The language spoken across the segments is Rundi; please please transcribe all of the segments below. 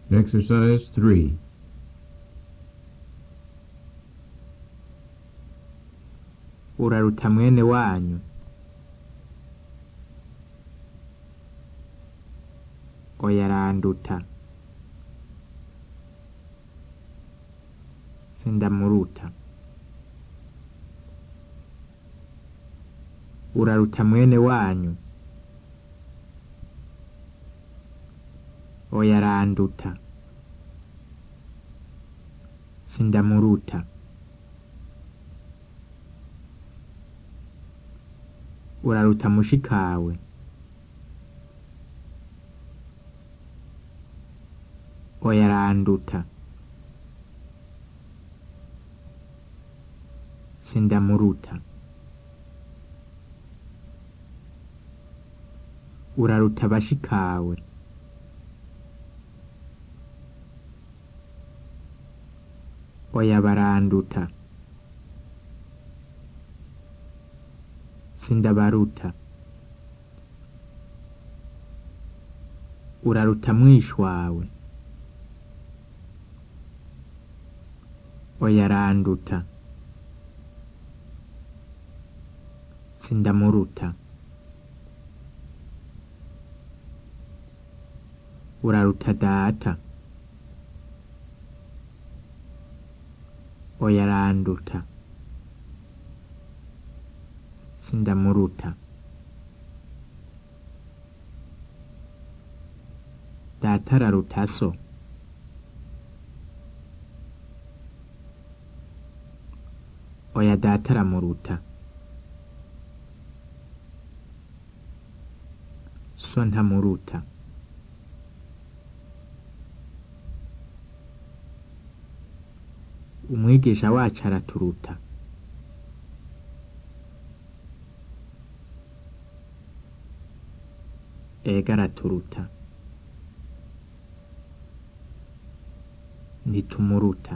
Exercise 3. uraruta mwene wanyu oya aranduta sindamuruta uraruta mwene wanyu oya aranduta sindamuruta uraruta mushikawe oya aranduta sindamuruta uraruta bashikawe oya baranduta sindabaruta uraruta mwishi wawe oya aranduta sindamuruta uraruta data oya aranduta sindamuruta data araruta so oya data aramuruta so ntamuruta umwigisha wacu araturuta ega araturuta ntitumuruta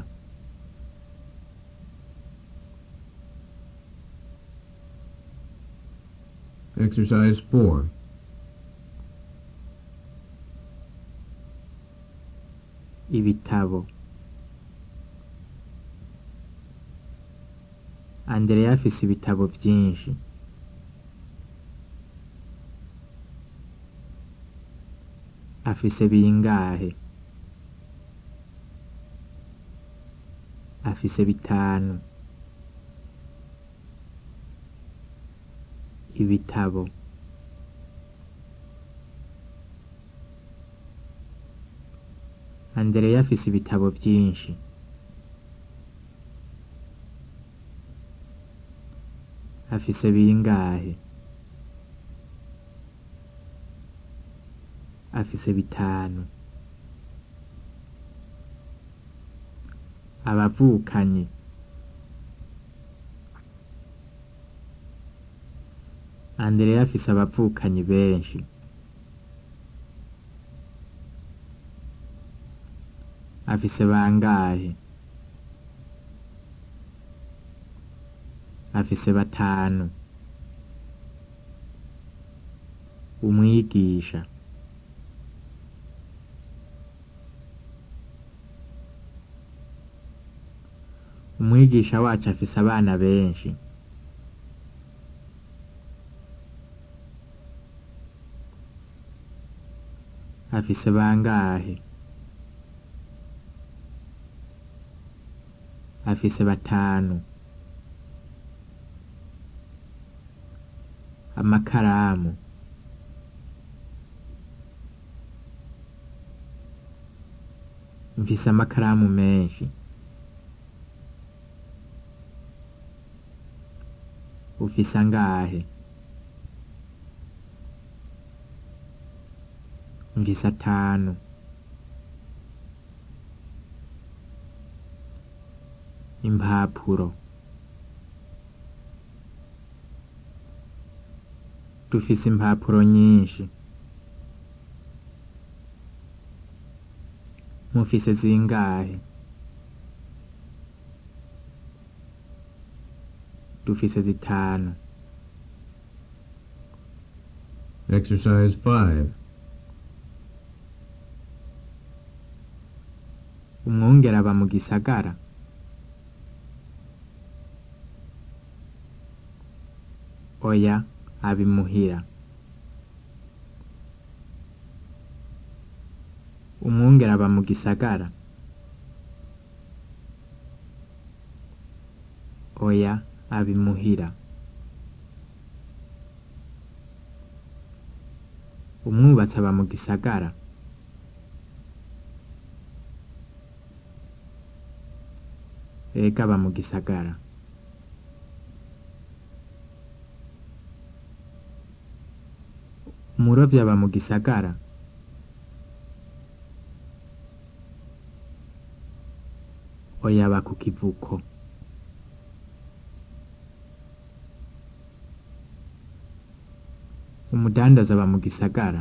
Exercise 4. ibitabo Andrea afise ibitabo vyinshi afise bingahe afise bitanu ibitabo Andrea afise ibitabo vyinshi afise bingahe afise bitanu abavukanyi Andrea afise abavukanyi benshi afise bangahe afise batanu umwigisha umwigisha wacu afise abana benshi afise bangahe afise batanu amakaramu mfise amakaramu menshi ufise angahe mfise atanu impapuro dufise impapuro nyinshi mufise zingahe dufise zitanu Exercise 5. umwungere aba mu gisagara oya aba imuhira umwungere aba mu gisagara oya aba imuhira umwubatsi aba mu gisagara ega aba mu gisagara umurovyi aba mu gisagara oya aba ku kivuko umudandaza aba mu gisagara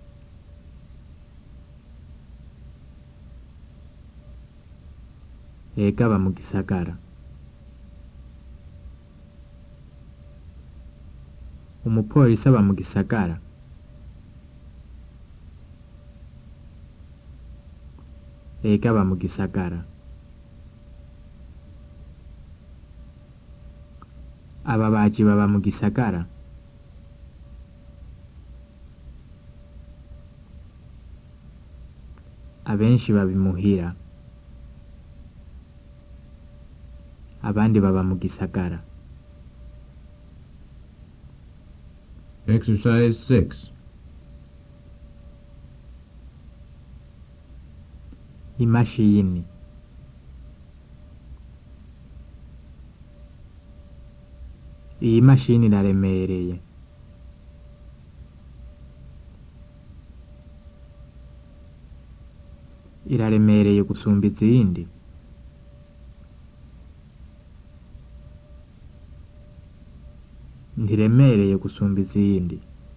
ega aba mu gisagara umupolisi aba mu gisagara ega aba mu gisagara ababaji baba mu gisagara abenshi baba imuhira abandi baba mu gisagara Exercise 6. imashini iyi mashini iraremereye iraremereye gusumba izindi ntiremereye gusumba izindi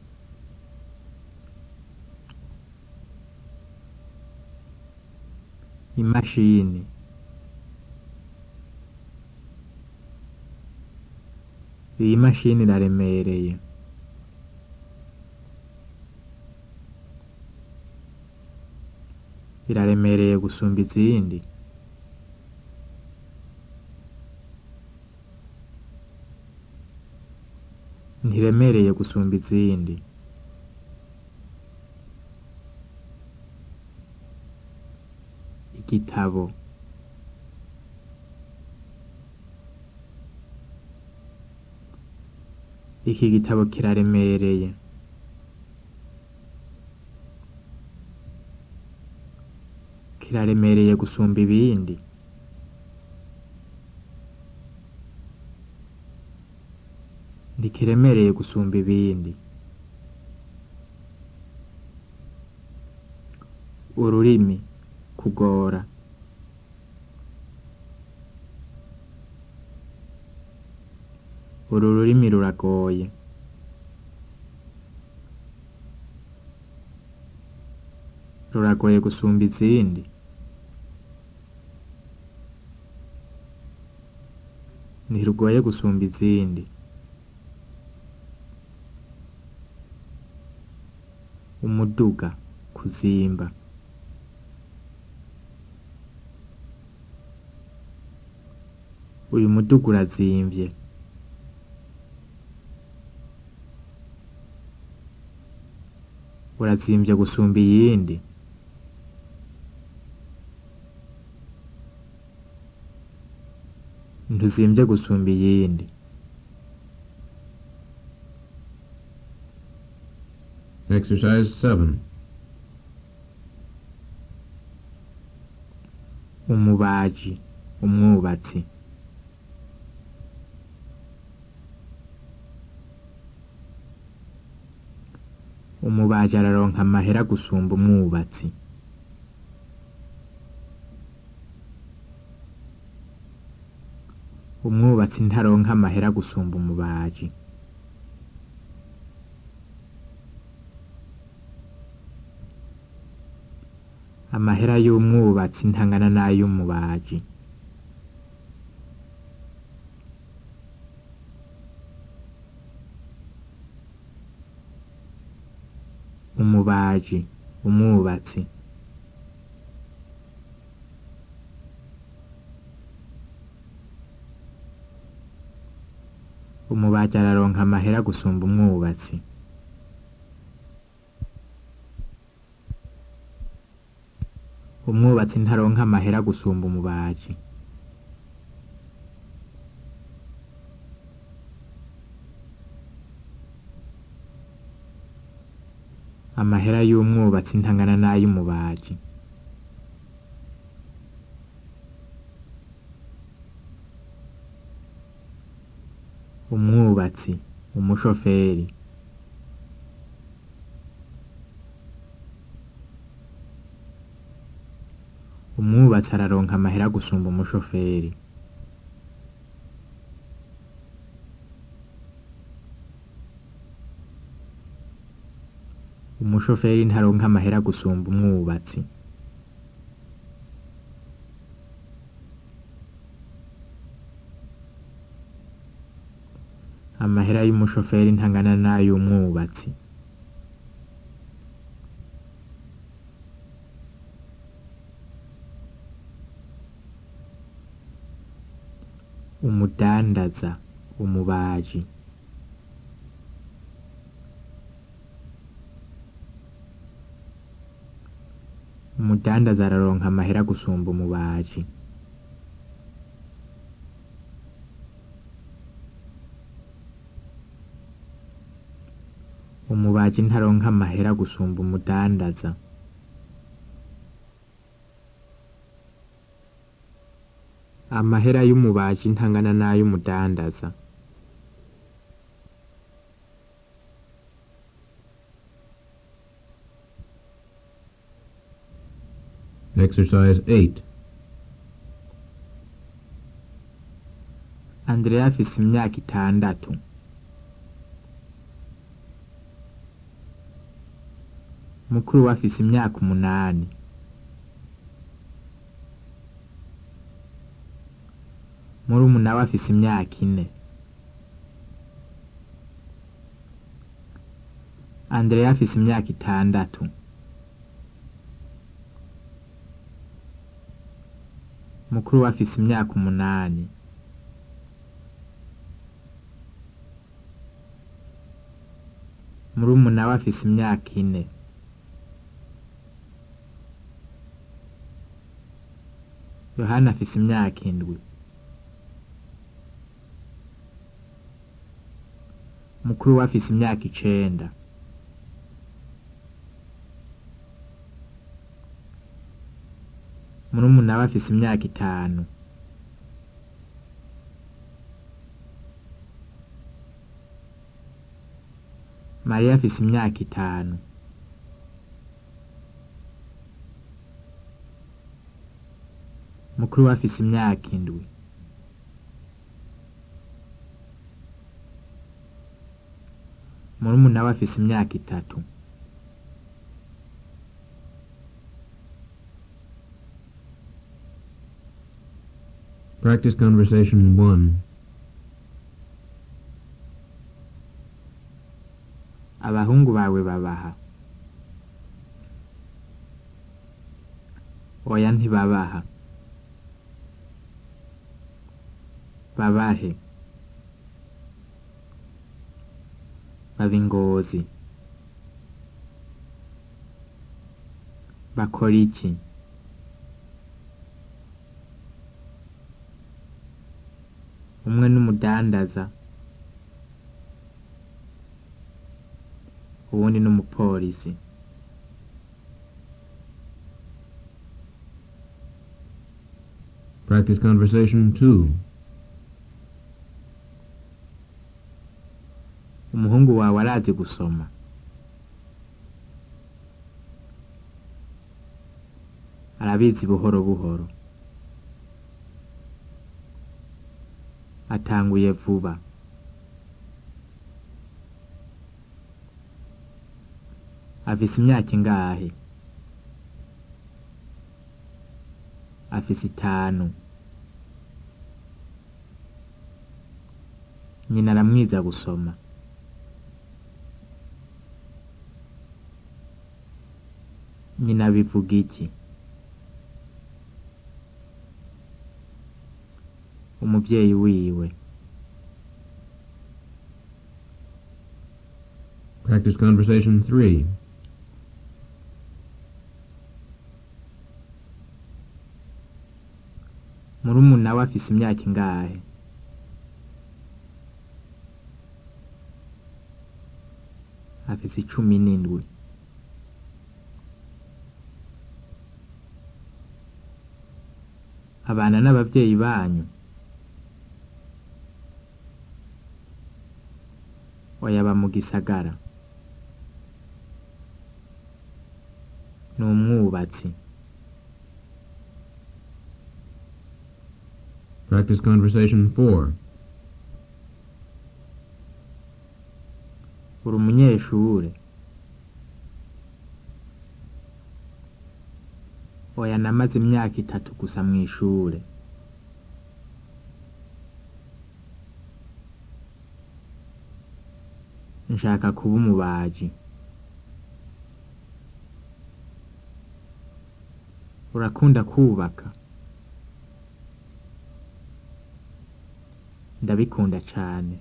imashini iyi mashini iraremereye iraremereye gusumba izindi ntiremereye gusumba izindi igitabo iki gitabo kiraremereye kiraremereye gusumba ibindi ntikiremereye gusumba ibindi ururimi kugora uru rurimi ruragoye ruragoye gusumba izindi ntirugoye gusumba izindi umuduga kuzimba uyu muduga urazimvye urazimvye gusumba iyindi ntuzimvye gusumba iyindi Exercise 7. umubaji umwubatsi umubaji araronka amahera gusumba umwubatsi umwubatsi ntaronka amahera gusumba umubaji amahera y'umwubatsi ntangana n'ay'umubaji umubaji umwubatsi umubaji araronka amahera gusumba umwubatsi umwubatsi ntaronka amahera gusumba umubaji amahera y'umwubatsi ntangana n'ay'umubaji umwubatsi umushoferi umwubatsi araronka amahera gusumba umushoferi umushoferi ntaronka amahera gusumba umwubatsi amahera y'umushoferi ntangana n'ay'umwubatsi umudandaza umubaji umudandaza araronka amahera gusumba umubaji umubaji ntaronka amahera gusumba umudandaza amahera y'umubaji ntangana n'ay'umudandaza Exercise 8. Andrea afise imyaka itandatu mukuru we afise imyaka umunani murumuna we afise imyaka ine Andrea afise imyaka itandatu mukuru we afise imyaka umunani murumuna we afise imyaka ine yohana afise imyaka indwi mukuru we afise imyaka icenda murumuna we afise imyaka itanu mariya afise imyaka itanu mukuru we afise imyaka indwi murumuna we afise imyaka itatu Practice conversation 1. abahungu bawe babaha oya ntibabaha babahe baba ingozi bakora iki umwe n'umudandaza uwundi n'umupolisi Practice conversation 2. umuhungu wawe arazi gusoma arabizi buhoro buhoro atanguye vuba afise imyaka ingahe afise itanu nyina aramwiza gusoma nyina bivuga iki umuvyeyi wiwe Practice conversation 3. murumuna we afise imyaka ingahe afise icumi n'indwi abana n'abavyeyi banyu oya aba mu gisagara ni umwubatsi Practice conversation 4. uri umunyeshure oya namaze imyaka itatu gusa mw'ishure nshaka kuba umubaji urakunda kubaka ndabikunda cane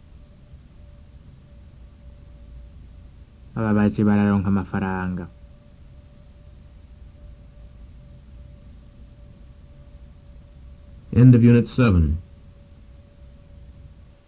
ababaji bararonka amafaranga End of Unit 7.